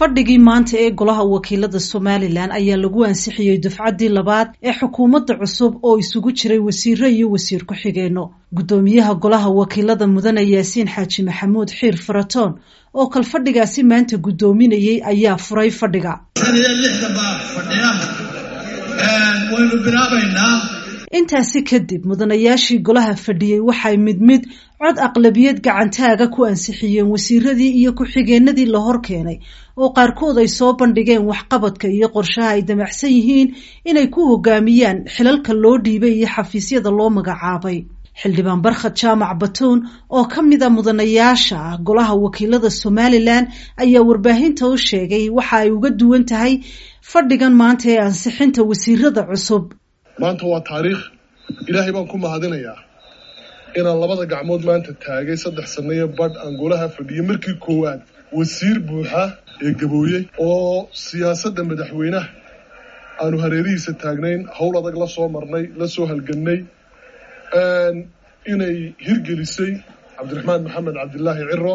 fadhigii maanta ee golaha wakiilada somalilan ayaa lagu ansixiyey dufcaddii labaad ee xukuumadda cusub oo isugu jiray wasiiro iyo wasiir ku-xigeenno guddoomiyaha golaha wakiilada mudane yaasiin xaaji maxamuud xiir faratoon oo kalfadhigaasi maanta guddoominayey ayaa furay fadhiga waynu bilaabaynaa intaasi kadib mudanayaashii golaha fadhiyey waxay mid mid cod aqlabiyad gacantaaga ku ansixiyeen wasiiradii iyo ku-xigeenadii la hor keenay oo qaarkood ay soo bandhigeen waxqabadka iyo qorshaha ay damacsan yihiin inay ku hogaamiyaan xilalka loo dhiibay iyo xafiisyada loo magacaabay xildhibaan barkhad jaamac batuun oo ka mid a mudanayaasha golaha wakiilada somalilan ayaa warbaahinta u sheegay waxa ay uga duwan tahay fadhigan maanta ee ansixinta wasiirada cusub maanta waa taariikh ilaahay baan ku mahadinayaa inaan labada gacmood maanta taagay saddex sannayo badh aan golaha fadhiyay markii koowaad wasiir buuxa ee gabooyey oo siyaasadda madaxweynaha aanu hareerihiisa taagnayn howl adag la soo marnay la soo halgannay inay hirgelisay cabdiraxmaan maxamed cabdilaahi ciro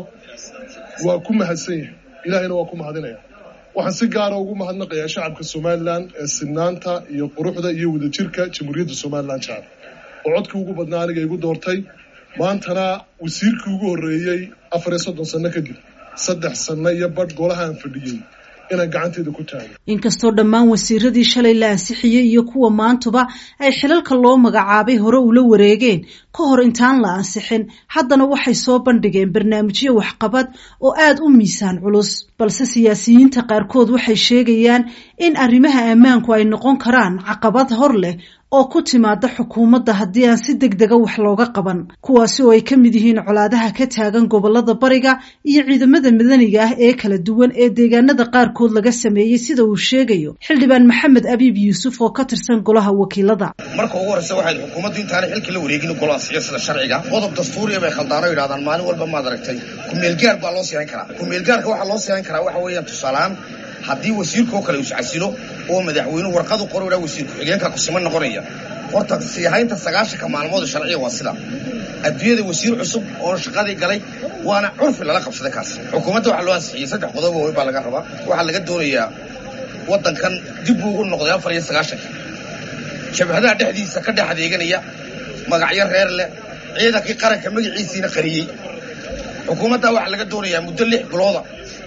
waa ku mahadsan yahay ilaahayna waa ku mahadinaya waxaan si gaara ugu mahadnaqayaa shacabka somalilan ee sinaanta iyo quruxda iyo wadajirka jamhuuriyadda somalilan jecel oo codkii ugu badnaa aniga igu doortay maantana wasiirkii ugu horreeyey afar iyo soddon sanno kadib saddex sanno iyo badh golahaan fadhiyey inaan gacanteeda ku taago inkastoo dhammaan wasiiradii shalay la ansixiyey iyo kuwa maantuba ay xilalka loo magacaabay hore ula wareegeen ka hor intaan la ansixin haddana waxay soo bandhigeen barnaamijyo waxqabad oo aada u miisaan culus balse siyaasiyiinta qaarkood waxay sheegayaan in arrimaha ammaanku ay noqon karaan caqabad hor leh oo ku timaada xukuumadda haddii aan si deg dega wax looga qaban kuwaasi oo ay ka mid yihiin colaadaha ka taagan gobolada bariga iyo ciidamada madaniga ah ee kala duwan ee deegaanada qaarkood laga sameeyey sida uu sheegayo xildhibaan maxamed abiib yuusuf oo ka tirsan golaha wakiilada marka ugu horreysa waxayd xukuumaddu intaanay xilkii la wareegin golaha siyasada sharciga qodob dastuuriya bay khaldaano yidhahdaan maalin walba maad aragtay ku-meelgaar baa loo siixin karaa ku-meelgaarka waxaa loo siixin karaa waxa weeyaan tusaaleaan haddii wasiirkaoo kale iscasilo oo madaxweynuhu warqadu qor idhaa wasiir ku-xigeenka kusima noqonaya horta siihaynta sagaashanka maalmood sharciga waa sida adduunyada wasiir cusub oo shaqadii galay waana curfi lala qabsaday kaas xukuumadda waxaa loo ansixiyey saddex qodob waaweyn baa laga rabaa waxaa laga doonayaa waddankan dib buu u noqday afar iyo sagaashankii jabhadaha dhexdiisa ka dhex adeeganaya magacyo reer leh ciidankii qaranka magaciisiina qariyey xukuumadda waxaa laga doonayaa muddo lix bilooda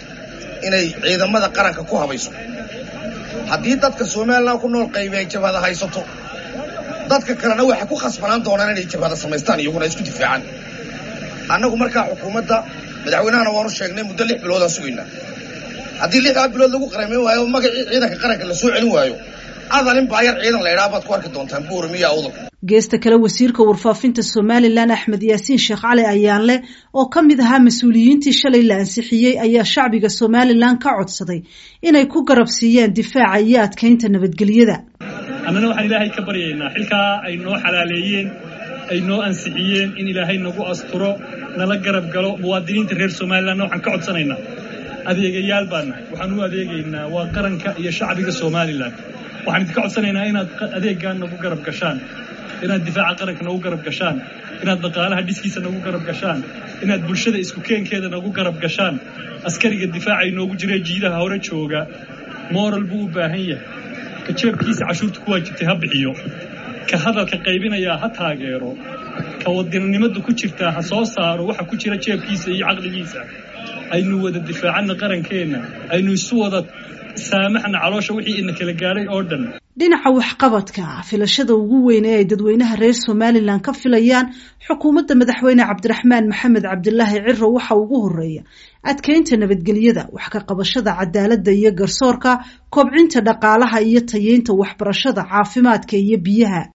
inay ciidamada qaranka ku habayso haddii dadka somalilan ku nool qaybi ay jabhada haysato dadka kalena waxay ku khasbanaan doonaan inay jabhada samaystaan iyaguna isku difaacaan annagu markaa xukuumadda madaxweynahana waanu sheegnay muddo lix biloodaan sugaynaa haddii lixdaa bilood lagu qaramayn waayo magacii ciidanka qaranka la soo celin waayo adalin baayar ciidan la idhaha baad ku arki doontaan buuramiya awdal geesta kale wasiirka warfaafinta somalilan axmed yaasiin sheekh cali ayaanle oo ka mid ahaa mas-uuliyiintii shalay la ansixiyey ayaa shacbiga somalilan ka codsaday inay ku garab siiyaan difaaca iyo adkaynta nabadgelyada annana waxaan ilaahay ka baryaynaa xilkaa ay noo xalaaleeyeen ay noo ansixiyeen in ilaahay nagu asturo nala garab galo muwaadiniinta reer somalilanna waxaan ka codsanaynaa adeegayaal baan nahay waxaan u adeegaynaa waa qaranka iyo shacbiga somalilan waxaan idinka codsanaynaa inaad adeeggaa nagu garab gashaan inaad difaaca qaranka nagu garab gashaan inaad dhaqaalaha dhiskiisa nagu garab gashaan inaad bulshada isku keenkeeda nagu garab gashaan askariga difaaca inoogu jira jiidaha hore jooga moral buu u baahan yahay ka jeebkiisa cashuurta ku waajibtay ha bixiyo ka hadalka qaybinayaa ha taageero ka wadannimada ku jirtaa ha soo saaro waxa ku jira jeebkiisa iyo caqligiisa aynu wada difaacana qarankeenna aynu isu wada saamaxna caloosha wixii ina kala gaadhay oo dhan dhinaca waxqabadka filashada ugu weyn ee ay dadweynaha reer somalilan ka filayaan xukuumadda madaxweyne cabdiraxmaan maxamed cabdilaahi ciro waxa ugu horeeya adkeynta nabadgelyada wax ka qabashada cadaaladda iyo garsoorka kobcinta dhaqaalaha iyo tayeynta waxbarashada caafimaadka iyo biyaha